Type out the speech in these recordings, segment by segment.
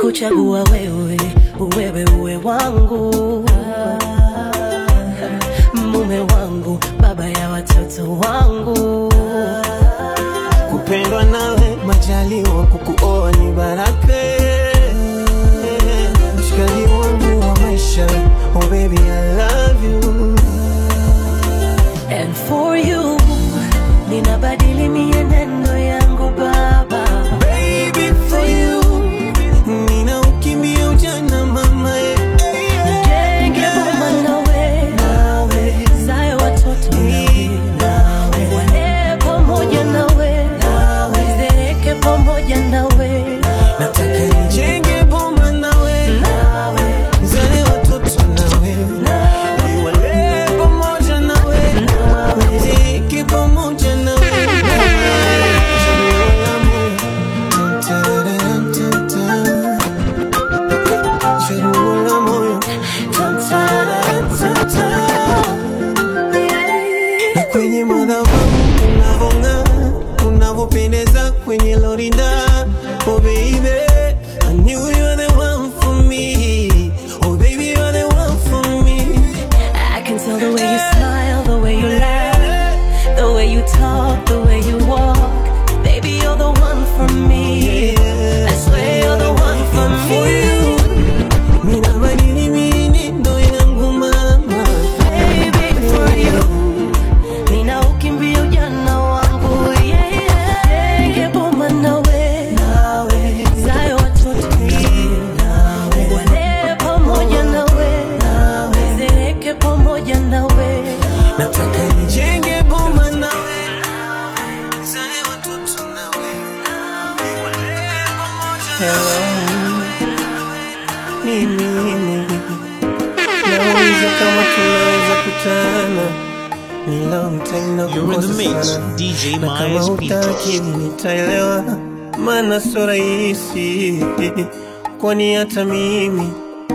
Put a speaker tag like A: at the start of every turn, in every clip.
A: nimekuchagua wewe, wewe uwe wangu, mume wangu, baba ya watoto wangu.
B: kupendwa nawe majaliwa kukuoa ni baraka mshikaji wangu wa maisha oh baby I love you
A: And for you, ninabadili mienendo yangu baba.
B: baby for you nina ukimbia ujana mama eh.
A: Nijenge boma nawe, nawe, zae watoto nawe, nawe, walee pamoja nawe, nawe, zeeke pamoja nawe,
B: nataka nijenge boma nawe
A: nawe,
B: zale watoto nawe niwalee pamoja nawe niziki pamoja nawe Chaguo la moyo na kwenye madhabahu unavong'aa unavyopendeza kwenye lorinda oh baby I knew you were the one for me oh baby you're the one for me
A: I can tell the way you smile, the way you laugh, the way you talk, the way you walk. Baby, you're the one for me. I swear you're the one for me.
B: ninabadili mienendo yangu mama
A: Baby, for you. Nina ukimbia ujana wangu, yeah, yeah. Nige boma nawe, nawe. Zae watoto nawe. Walee pamoja nawe, nawe. Zeeke pamoja nawe.
B: nataka nijenge boma nawe zale watoto nawe niwalee pamoja mimi nauliza kama tunaweza kutana ni long time na
C: You're in the
B: kukosa
C: mix,
B: sana.
C: DJ
B: na kama
C: Myers
B: hutaki
C: Beatles.
B: nitaelewa maana sio rahisi kwani hata mimi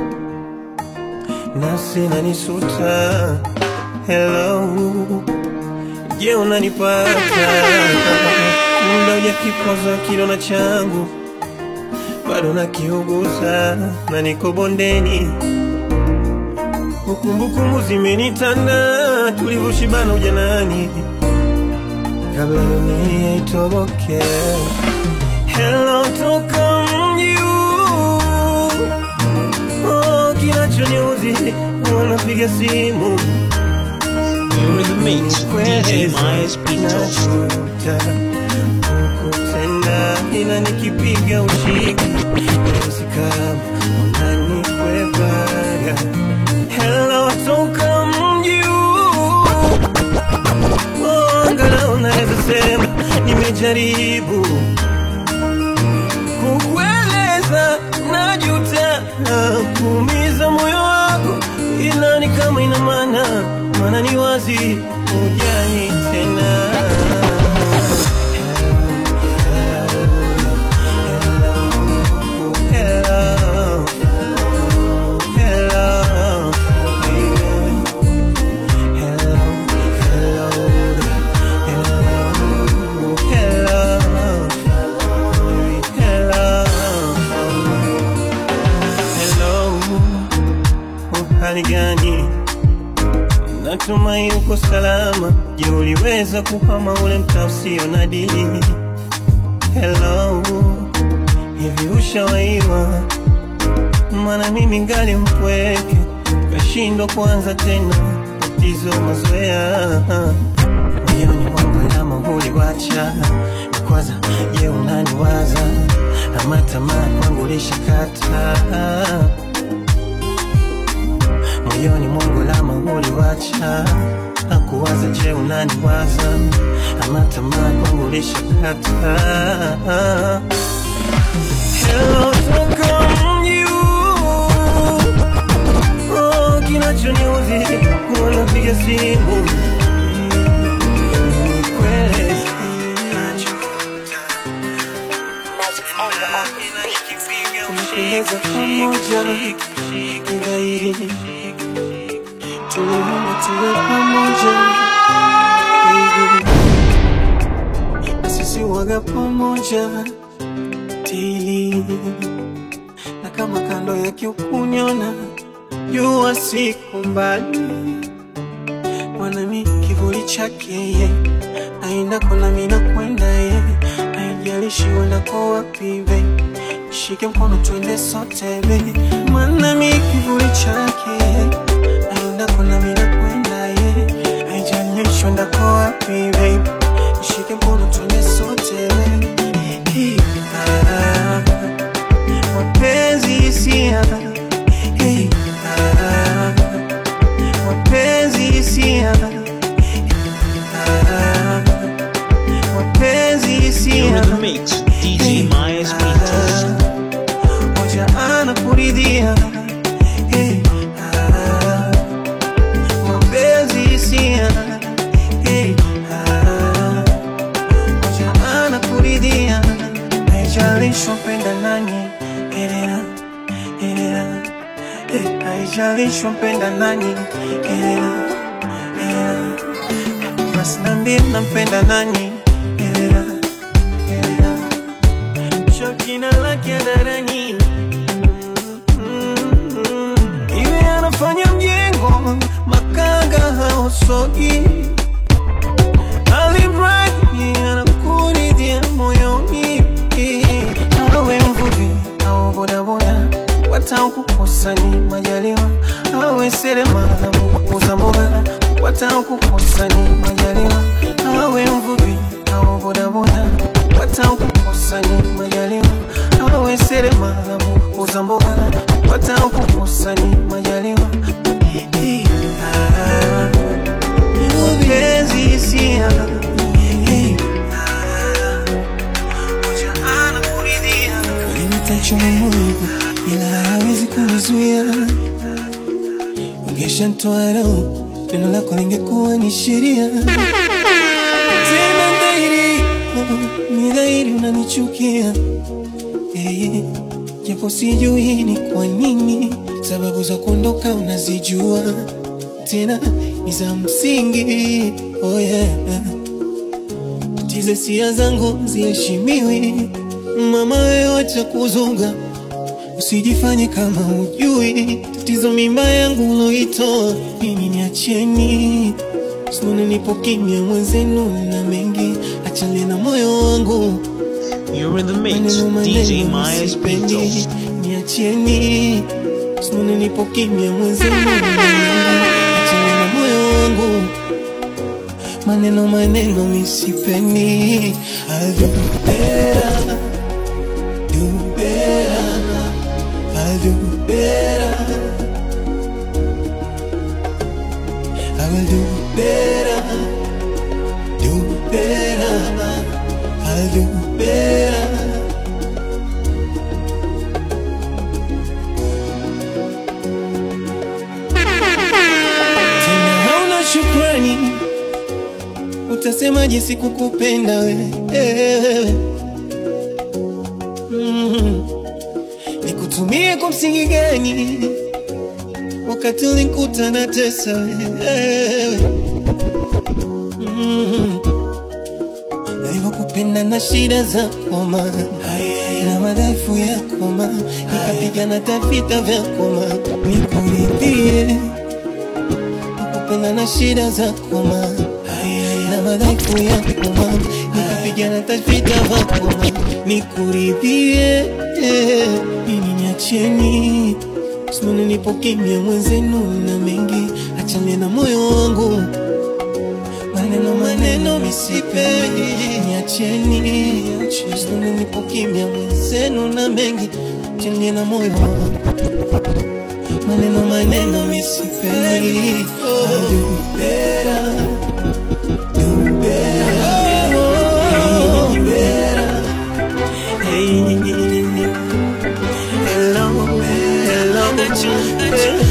B: nafsi nanisuta hello je unanipata muda ujakikoza kidona changu bado nakiuguza na niko bondeni kumbukumbu zimenitanda tulivyoshibana ujanani kabla dunia itoboke Hello toka mji huu. oh, kinachoniuzi wanapiga simu
C: You're in the mix, DJ Myers Beatles.
B: Najuta kukutenda ila nikipiga ushiki Nahisi kama unanikwepaga Hello toka mji huu. Oh, angalau naweza sema nimejaribu kukueleza najuta kuumiza moyo wako ila ni kama ina maana maana ni wazi ujani tena Hello, hello, baby. Hello, hello, hello, hello, hello, hello. Uhali gani? Natumai uko salama. Je, uliweza kuhama ule mtaa usio na dini? Hello, hivi ushawaiwa? Maana mimi ngali mpweke, kashindwa kuanza tena, tatizo mazoea moyoni mwangu alama uliwacha kwanza. Je, unaniwaza ama tamaa kwangu lishakata? Moyoni mwangu alama uliwacha hakuwaza. Je, unaniwaza ama tamaa kwangu lishakata? Hello, toka mji huu. Oh, kinachoniuzi wanapiga simu Nikweleze. Tumependeza pamoja zaidi, tuliomba tuwe pamoja baby. sisi waga pamoja tili na utaki ukuniona, jua siku mbali, mwanami kivuli chake ye aenda kona mina kwenda ye, haijalishi uendako wapi be, shike mkono twende sote be, mwanami kivuli chake ye aenda kona mina kwenda ye, haijalishi uendako wapi be, shike mkono twende sote be. Hey, ah, mapenzi hisia hey, ah, mapenzi hisia ah, mapenzi
C: You're
B: hisia
C: in the mix, DJ Myers Beatles.
B: moja anakuridhia hey, ah, mapenzi hisia hey, ah, moja anakuridhia haijalishi mpenda nani elea elea eh, haijalishi mpenda nani elea elea basi nambie nampenda nani elea elea shakina lake darani iwe anafanya mjengo makanga haosogi alimradi anakuridhia moyoni awe mvuvi au bodaboda watakukosa ni majaliwa awe seremala muuza mboga watakukosa ni majaliwa awe mvuvi au bodaboda watakukosa ni majaliwa awe seremala muuza mboga watakukosa ni majaliwa Ah, mapenzi hisia Hey, ah, moja anakuridhia. Ulinitachoma moyo ila hawezi kunizuia ungeshantoa roho neno lako lingekuwa ni sheria tena dhahiri oh, ni dhahiri unanichukia Eh, japo sijui ni kwa nini sababu za kuondoka unazijua tena ni za msingi oh yeah. tize sia zangu ziheshimiwi mama wewe acha kuzunga usijifanye kama ujui tatizo mimba yangu uloitoa mimi niacheni sinone nipo kimya mwenzenu na mengi achane na moyo wangu
C: You're in the mix,
B: Maneno
C: DJ
B: maneno
C: Myers
B: msipendi,
C: Beatles.
B: niacheni sinone nipo kimya mwenzenu na mengi achane na moyo wangu maneno maneno misipendi I'll do better, do better, I'll do better I will do better, do better, I'll do better Tena hauna shukrani utasemaje sikukupenda wewe mm. nikutumie kwa msingi gani wakati ulinikuta na tesa wewe mm. nilivyokupenda na shida za koma na madhaifu ya koma nikapigana tavita vya koma nikuridhie kupenda na shida za koma na madhaifu ya koma nikapigana tavita vya koma nikuridhie ini niacheni simone nipo kimya mwenzenu na mengi achane na moyo wangu maneno maneno misipendi niacheni simone nipo kimya mwenzenu na mengi achane na moyo wangu maneno maneno misipendi I'll do better, do better, do better. Hey, hello, hello.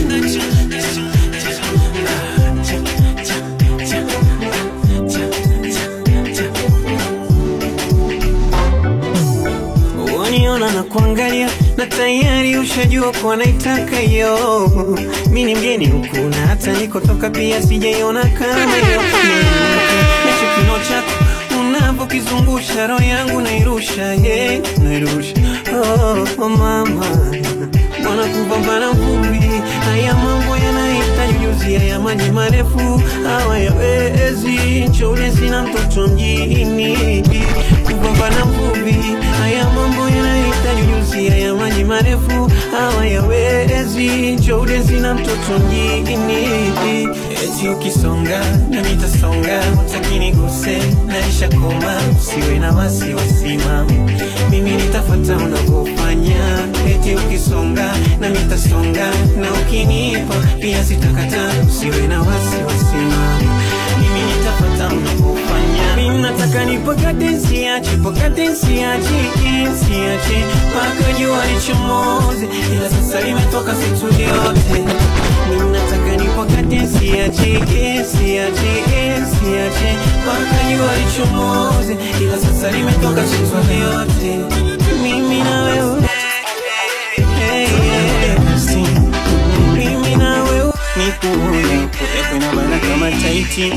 B: Waniona na kuangalia na tayari ushajua kuwa naitaka hiyo. Mi ni mgeni huku na hata nikotoka pia sijaiona kama hiyo. Nacho kino chako unavyokizungusha roho yangu nairusha, yeah, nairusha. Oh, oh mama wana kupambana vumbi. Haya mambo yanahitaji ujuzi, haya maji marefu hawayawezi. Nchole sina mtoto mjini kupambana vumbi. Haya mambo yanahitaji ujuzi, haya maji marefu hawayawezi. Nchole sina mtoto mjini eti ukisonga na nitasonga, utakini guse naisha koma, usiwe na wasiwasi mama, mimi nitafata unavyofanya. Eti ukisonga na nitasonga, na ukinipa pia sitakata, usiwe na wasiwasi mama, mimi nitafata unavyofanya. Mimi nataka nipakate, siache pakate, siache siache mpaka jua lichomoze, ila sasa limetoka situ yote. Mimi nataka nipakate, siache siache siache mpaka jua lichomoze, ila sasa limetoka situ yote. Mimi na wewe Hey, yeah. mimi na wewe nikuone kutekwe na bana kama taiti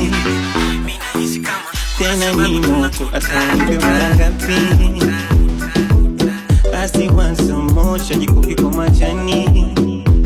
B: tena ni moto atanipe mara ngapi? Basi wansa moja jikoki kwa majani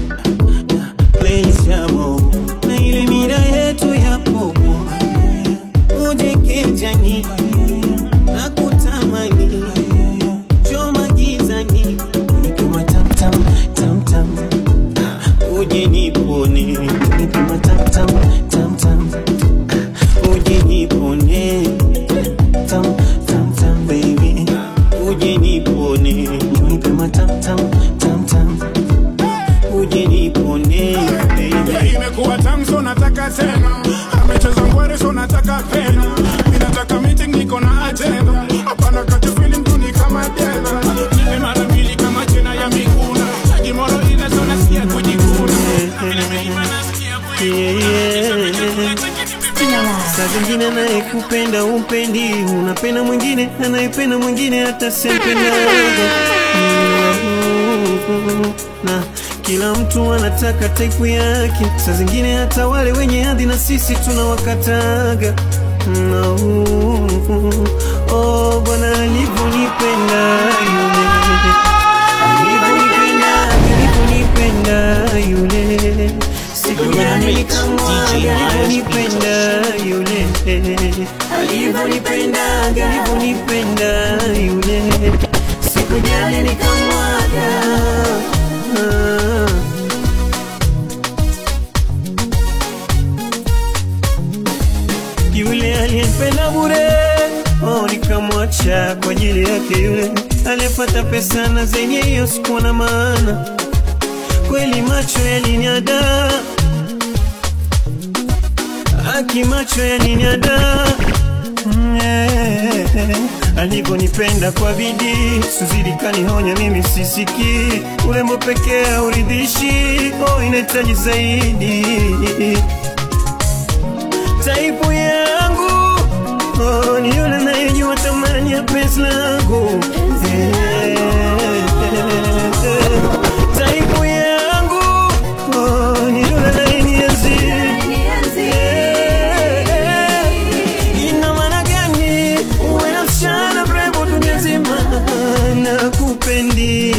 B: Place ya mogo na ile mira yetu ya popo uje kijani na kutamani choma gizani nikuma tam tam tam tam uje nipone nikuma tam tam tam tam uje nipone tam tam tam baby uje nipone nikuma tam tam tam tam uje nipone baby
D: imekuwa tamu so nataka tena amecheza ngwere so nataka pena mi nataka meeting niko na agenda hapana kati feeling tu ni kama jela nipe mara mbili kama jina ya miguna ajimoro ile so nasikia kujikuna vile milima nasikia
B: Saa zingine anayekupenda umpendi, unapenda mwingine anayependa mwingine hata sempendaga na kila mtu anataka taipu yake. Saa zingine hata wale wenye hadhi na sisi tunawakataga no. Oh, Bwana alivyonipenda yule, alivyonipenda, alivyonipenda yule sikujali nikamwaga alivyonipenda yule, alivyonipenda, alivyonipenda yule, sikujali nikamwaga Ah. yule aliyempenda bure oh, nikamwacha kwa ajili yake yule aliyepata pesa na zenye hiyo sikuwa na maana kweli macho yaliniada haki macho yaliniada Mm, eh, alivyonipenda kwa bidii suzidi kanihonya mimi sisiki urembo pekee hauridhishi oh, inahitaji zaidi taipu yangu oh, ni yule anayejua thamani ya penzi langu Eh, taipu yangu oh, ni yule anayenienzi Eh, ina maana gani uwe na msichana mrembo dunia nzima na kupendi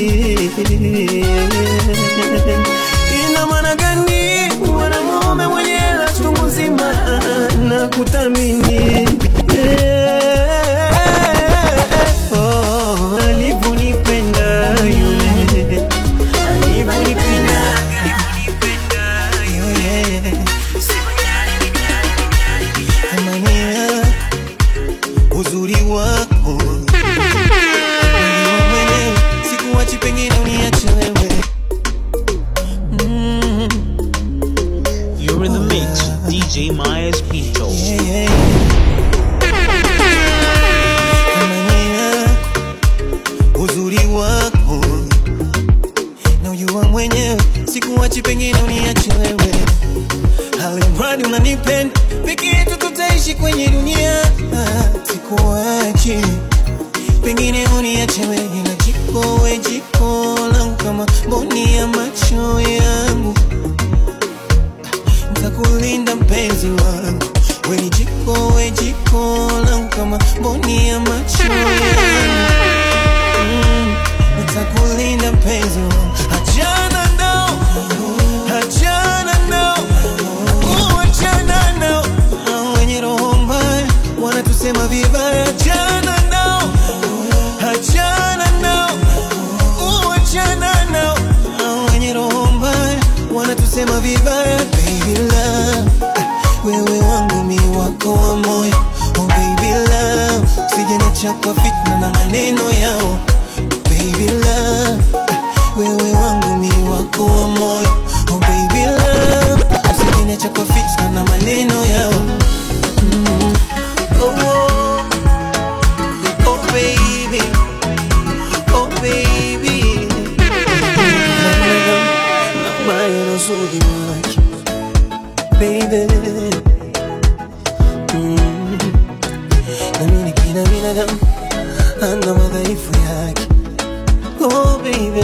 B: ina maana gani uwe na mume mwenye hela chungu nzima na kuthamini Eh, oh, alivyonipenda yule alivyonipenda alivyonipenda yule Amania, uzuri wako Wewe mwenyewe, sikuachi pengine uniache wewe
C: You're in the mix, DJ Myers Pinto.
B: Yeah. Amania, uzuri wako na ujua mwenyewe sikuachi pengine uniache wewe alimradi unanipenda peke yetu tutaishi kwenye dunia Ah, sikuachi pengine uniache wewe na jiko we jiko langu kama mboni ya macho yangu nitakulinda mpenzi wangu we ni jiko we jiko langu kama mboni ya macho yangu mm, nitakulinda mpenzi wangu achana wanatusema vibaya, achana nao, achana nao, uachana nao. Hao wenye roho mbaya wanatusema vibaya, baby love, wewe wangu mi wako wa moyo, oh baby love, sijaniacha kwa fitna na maneno yao, baby love, wewe wangu mi wako wa moyo, oh baby love, sijaniacha kwa fitna na maneno yao. Oh, oh, oh baby, oh baby. Nabaya na uzuri wake, baby. Mm. Naamini kila binadamu ana madhaifu yake, oh baby.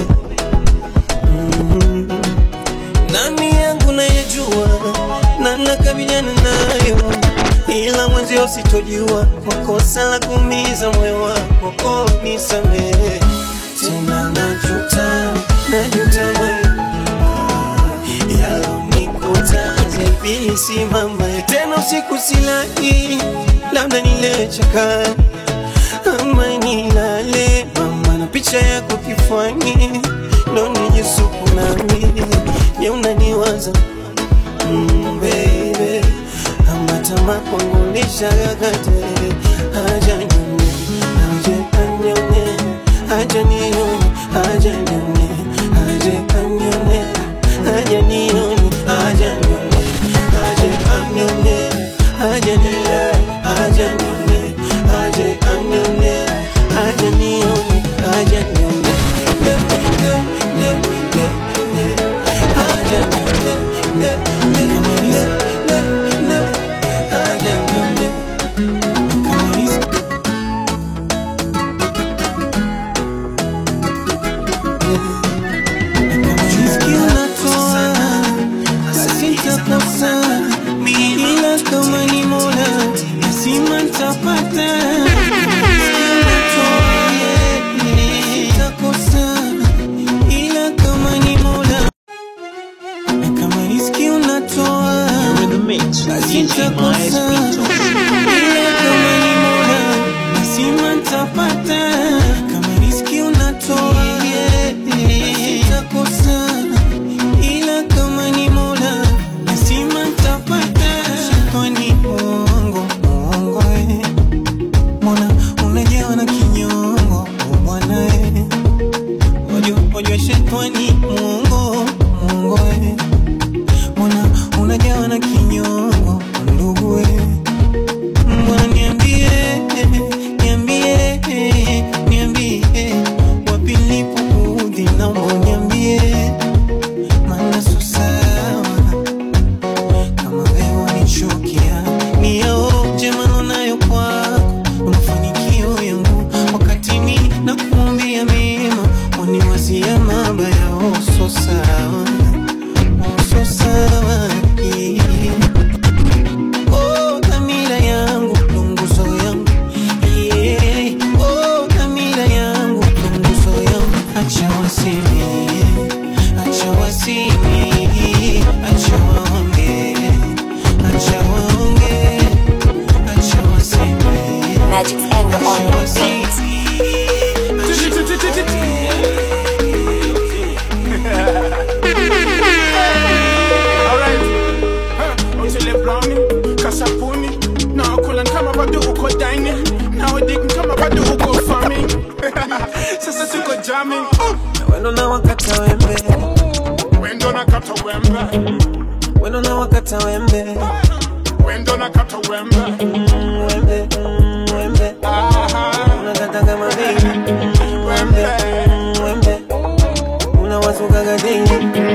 B: Mm. Nani yangu nayejua na nakabiliana nayo, ila mwenzio sitojua kwa kosa la kuumiza moyo wako, oh nisamehe tena, najuta najuta moyo yalonikuta zaibili simama tena usiku silali, labda nilechaka ama nilale mama na picha yako kifuani ndo nijisuku nami je unaniwaza mm, baby ama tamaa kwangu nishagagate haja nyone haja kanyone haja nione haja nyone haja kanyone haja nione haja nyone haja kanyone haja nione haja nyone haja kanyone haja nione haja nyone ne ne ne ne ne haja nyone ne ne ne ne ne haja nyone kama hizi ila kama ni mola lazima ntapata Sitakosa, ila kama ni mola kama riski unatoa
C: You're in the mix with DJ Myers Beat
B: ila kama ni mola lazima ntapata kama riski unatoa sitakosa ila kama ni mola lazima ntapata kwani muongo muongo eh. mbona unajawa na kinyongo oh bwana eh. wajua wajua shetani muongo muongo eh. mbona unajawa na kinyongo ndugu eh. Mbona niambie, niambie, niambie wapi nilipoudhi, naomba niambie, maana sio sawa kama wewe wanichukia. Ni yaoje maneno nayo kwako, mafanikio yangu, wakati mimi nakuombea mema, waniwazia mabaya. Oh, sio sawa, oh, sio sawa yeah. Oh, dhamira yangu ndo nguzo yangu yeah. Oh, dhamira yangu ndo nguzo yangu acha waseme acha waseme acha waonge acha waonge acha waseme
E: Magic's anger on
B: acha
E: the
B: waseme
D: Alright. Huh. Utile brownie, kasapuni. Na kula kama bado uko dining. Na udik kama bado uko farming. Sasa tuko jamming.
B: wendo na wakata wembe
D: Wendo na kata wembe.
B: wendo na wakata wembe
D: Wendo na kata wembe.
B: Mm, wembe mm, wembe
D: Aha.
B: unakata kama vile wembe mm, wembe unawasukaga dini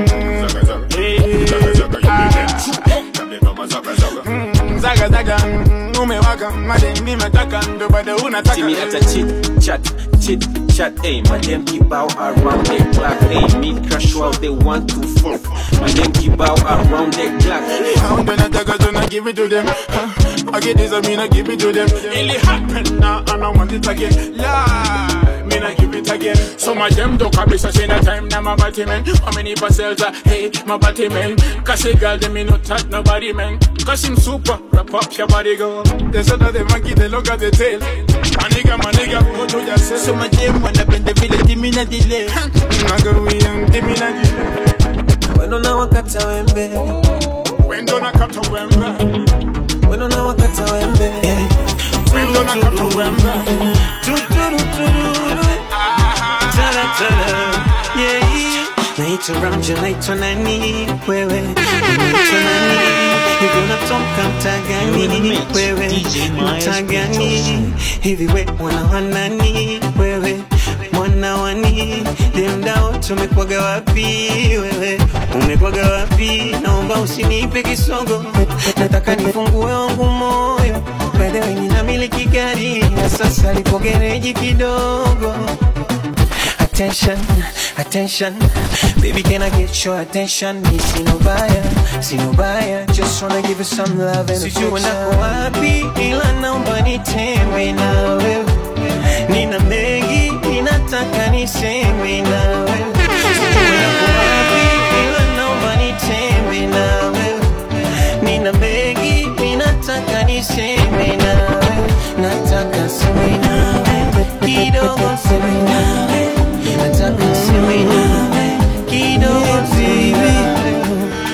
D: Mm, Zaga zaga, mm, umewaka madem nimetaka ndo bado unataka
F: See me at a chit chat, chit chat, ayy. My them keep out around the clock, ayy. Me crash while they want to fuck. My them keep out around the clock.
D: Pound and attackers and I give it to them. Huh? I get this, I mean I give it to them. It happen now, and I want it again. Lie. Me me not give it again. Some of them don't come so say no time now my body man. How many parcels are hey my body man? Cause a girl them me not touch nobody man. Cause him super wrap up your body go. There's another monkey they look at the tail. My nigga, my nigga, go to yourself.
E: So my dem wanapenda vile dimi na delay
D: Naga we young, give me na delay.
B: wendo na wakata wembe
D: When don't I cut to wemba?
B: wendo na wakata wembe
D: When don't I cut to wemba?
B: naitwa Ramja, naitwa nani wewe, unaitwa nani hivi, unatoka mtaa gani wewe, mtaa gani hivi, we mwana wa nani wewe, mwana wa nini? Leo mda wote umekwaga wapi wewe, umekwaga wapi? Naomba usinipe kisogo, nataka nifungue wangu moyo, by the way ninamiliki gari na sasa lipo gereji kidogo attention, attention. Baby, can I get your attention? Me see no buyer, see no buyer. Just wanna give you some love and Sijui nako wapi, ila naomba nitembe na wewe. Nina mengi, ninataka niseme na wewe. Sijui nako wapi, ila naomba nitembe na wewe. Nina mengi, ninataka niseme na wewe. Nataka seme na wewe. Kidogo seme na wewe. Nataka seme na wewe. Kidogo seme na wewe.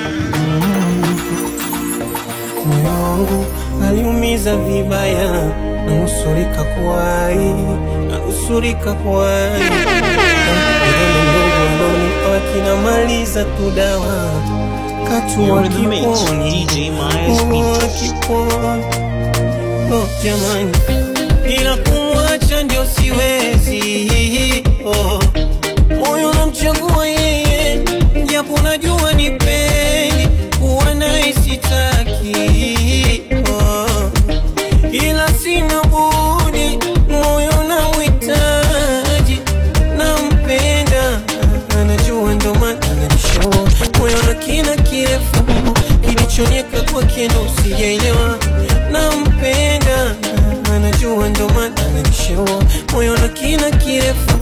B: moyo wangu aliumiza vibaya, nanusurika kuwai, nanusurika kuwai. Vidole ndogo alonipa kinamaliza tu dawa, katua
C: You're in the mix,
B: kiponi,
C: DJ Myers
B: Katua
C: Beats.
B: kiponi. Oh, jamani, ila kumwacha ndio siwezi. Oh, moyo namchagua yeye, japo najua ni pendi kuwa naye sitaki. Oh, ila sina budi, moyo namhitaji, nampenda, anajua ndo maana ananishaua. Moyo na kina kirefu kilichonieka kwake ndo sijaelewa, nampenda, anajua ndo maana ananishaua. Moyo na kina kirefu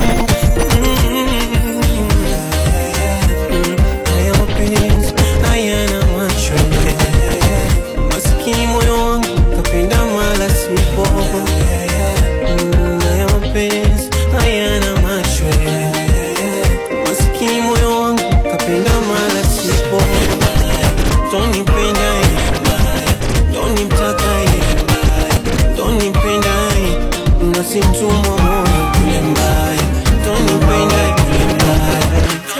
B: haya mapenzi hayana macho masikini moyo wangu kapenda mala sipo Mm, haya mapenzi hayana macho masikini moyo wangu kapenda mala sipo tonipenda tonimtaka tonipenda nasimtumwa moyo kule mbaya tonipenda kule mbaya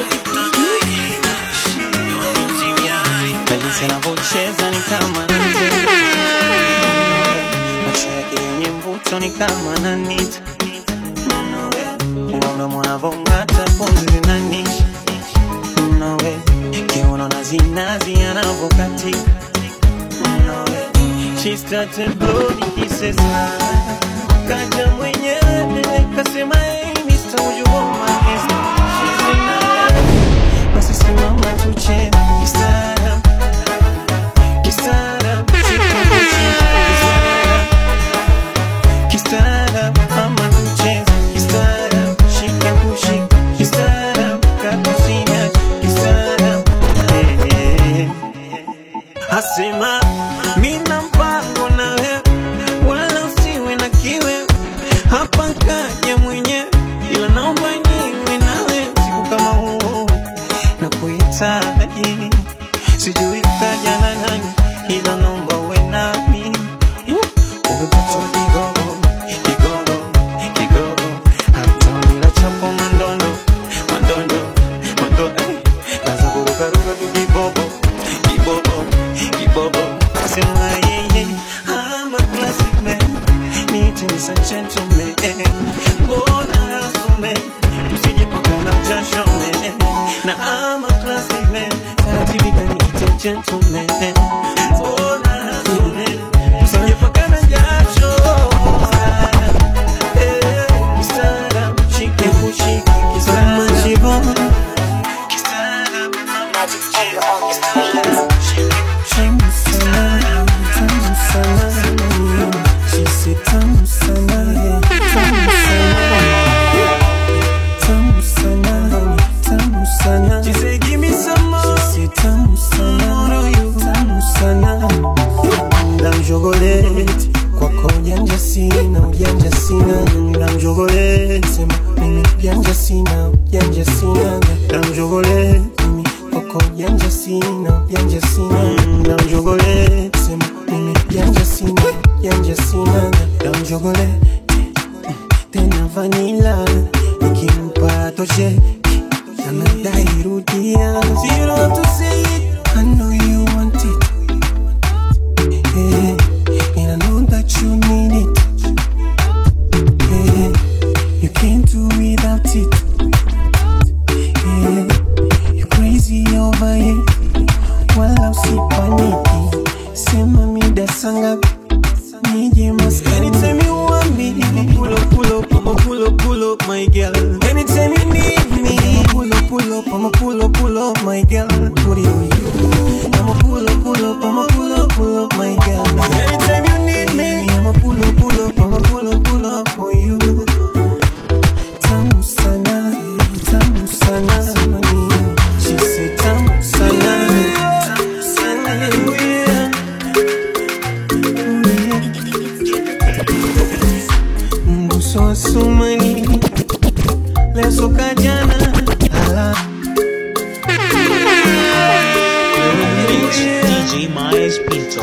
B: Jinsi anavyocheza ni kama anacheza. macho yake yenye mvuto ni kama ananita unaona mwanavong'ata pumzi zinanisha nawe kiuno na zinazi anavyokatika nawe she started blowing kisses kaja mwenyewe kasema hey Mr. would you hold my hand she's in love basi simama tucheze kistaarabu kistaarabu kistaarabu kistaarabu mama tucheze kistaarabu shika kushika kistaarabu kakusinya kistaarabu Eh, eh, eh. asema mina mpango na wewe wala usiwe na kiwe hapa kaja mwenyewe ila naomba niwe nawe siku kama huu na kuhitaji sijui kaja na nani ila naomba uwe nami umepata kigogo kigogo kigogo hata bila chapo mandondo mandondo mandondo eh, kaza kurukaruka tu kibobo kibobo kibobo sema yeye I'm a classic man need to be such gentleman mbona asume usije pakana jasho man na I'm a classic man taratibu niite gentleman mbona asume usije pakana jasho Eh, kistaarabu, shike kushike, kistaarabu. Kistaarabu, mama, kistaarabu, shike She said, "Tamu sana, tamu sana." eti kwako ujanja sina ujanja sina na mjogole sema mimi ujanja sina ujanja sina na mjogole mimi kwako ujanja sina ujanja sina na mjogole sema mimi ujanja sina ujanja sina na mjogole tena vanila nikimpa toshe anadai rudia So you don't have to say it I know you want it yeah. And I know that you need it yeah. You can't do without it yeah. You're crazy over it Wala usipaniki Sema mida sangapi Nije maskani Anytime you want me I'ma pull up, pull up I'ma pull up, pull up my girl Anytime you need me I'ma pull up, pull up I'ma pull up, pull up my girl Put it on you I'ma pull up, pull up I'ma pull up, pull up my girl Anytime you need me I'ma pull up, pull up I'ma pull up, pull up for you Tamu sana Tamu sana She said tamu sana Tamu sana yeah. Mguso wa sumani leo soka jana ala
C: Mix DJ Myers Pinto.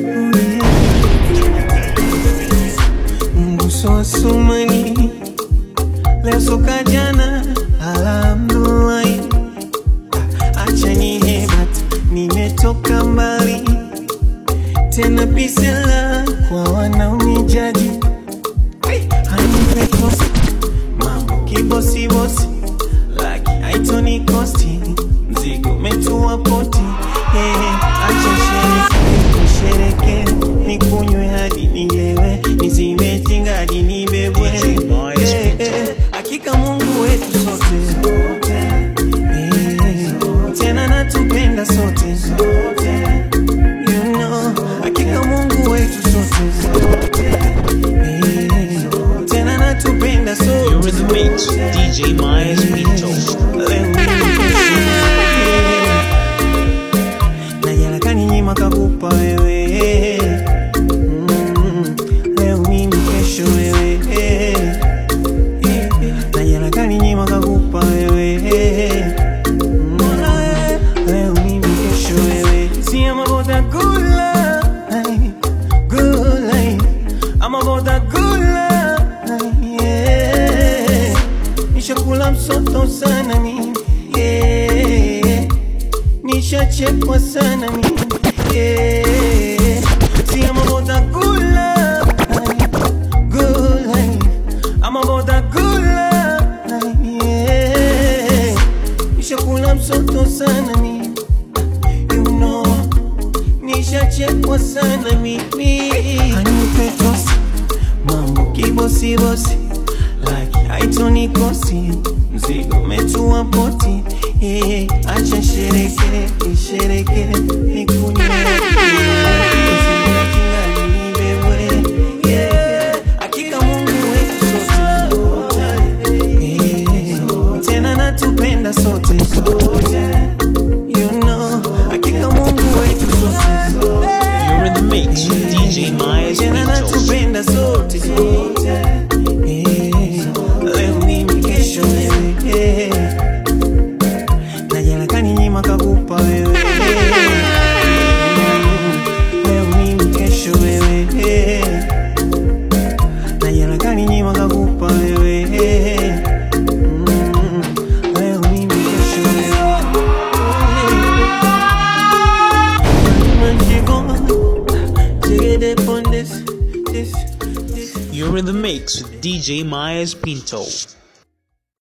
B: Mguso wa sumani leo soka jana alhamdulillah acha nihebat nimetoka mbali tena pisela kwa wanaonijaji Anipekosi, mambo kibosibosi laki haitoni kosti mzigo metua poti hey, acha shereke nishereke nikunywe hadi nilewe nizime hadi nibebwe hey, hey, hakika mungu wetu sote hey, tena natupenda sote you know, hakika mungu wetu sote hey, tena natupenda
C: You're
B: sote
C: in the mix with DJ Myers Pinto.
B: najarakani nyima kakupa wewe Mm, leo mimi kesho wewe najarakani nyima kakupa wewe Mm, leo mimi kesho wewe si I'm about that good life, good life. I'm about that good life, yeah. Nishakula msoto sana mimi yeah. Nishachekwa sana mimi yeah. See I'm about that good life, good life. I'm about that good life, yeah. Nishakula msoto sana mimi you know nishachekwa sana mimi anipetosi mambo kibosibosi laki haitonikosi mzigo metua poti yeah, acha shereke nishereke nikunywe Kingali nibebwe, yeah. Hakika Mungu wetu sote yeah. tena natupenda sote you know hakika Mungu wetu sote
C: You're in the mix with DJ Myers
B: tena
C: Pinto.
B: natupenda sote Eh, leo mimi kesho wewe eh. najarakani nyima kakupa wewe Mm, leo mimi kesho wewe eh. najarakani nyima kakupa wewe Mm, leo mimi kesho wewe Take it upon this, this, this.
C: You're in the mix with DJ Myers Pinto.